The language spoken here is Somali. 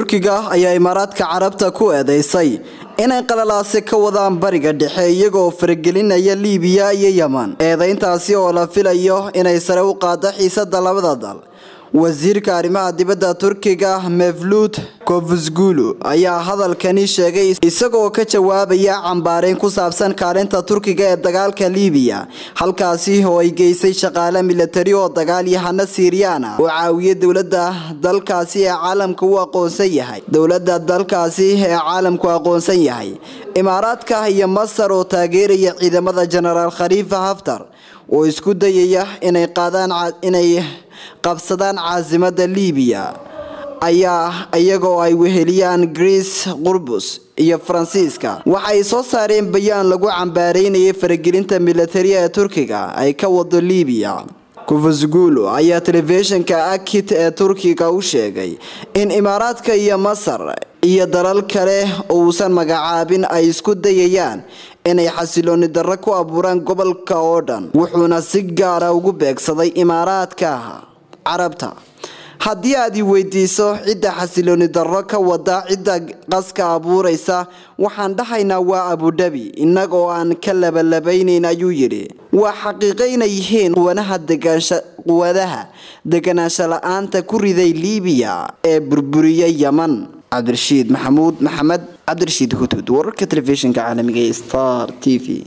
turkiga ayaa imaaraadka carabta ku eedeysay inay qalalaasi ka wadaan bariga dhexe iyagoo faragelinaya liibiya iyo yeman eedeyntaasi oo la filayo inay sare u qaado xiisada labada dal wasiirka arrimaha dibadda turkiga mevlut kovsgulu ayaa hadalkani sheegay isagoo ka jawaabaya cambaareyn ku saabsan kaalinta turkiga ee dagaalka liibiya halkaasi oo ay geysay shaqaale milatari oo dagaalyahano siiriyana oo caawiya dowlada dalkaasi ee caalamka u aqoonsan yahay dowlada dalkaasi ee caalamku aqoonsan yahay imaaraadka iyo masar oo taageeraya ciidamada jenaraal khaliifa haftar oo isku dayaya inay qaadaan inay qabsadaan caasimada liibiya ayaa iyagoo ay weheliyaan greece qurbus iyo faransiiska waxay soo saareen bayaan lagu cambaareynayay faragelinta militariya ee turkiga ay ka wado liibiya kufusgulu ayaa telefishinka akit ee turkiga u sheegay in imaaraadka iyo masar iyo dalal kale uusan magacaabin ay isku dayayaan inay xasilooni darro ku abuuraan gobolka oo dhan wuxuuna si gaara ugu beegsaday imaaraadka carabta haddii aad i weydiiso cidda xasilooni darro ka wada cidda qaska abuuraysa waxaan dhahaynaa waa abudhabi innagoo aan ka labalabaynayn ayuu yidhi waa xaqiiqo inay yihiin quwadaha deganaansho la-aanta ku riday liibiya ee burburiyay yeman cabdirashiid maxamuud maxamed cabdirashiid hudhud wararka telefishinka caalamiga ee star t v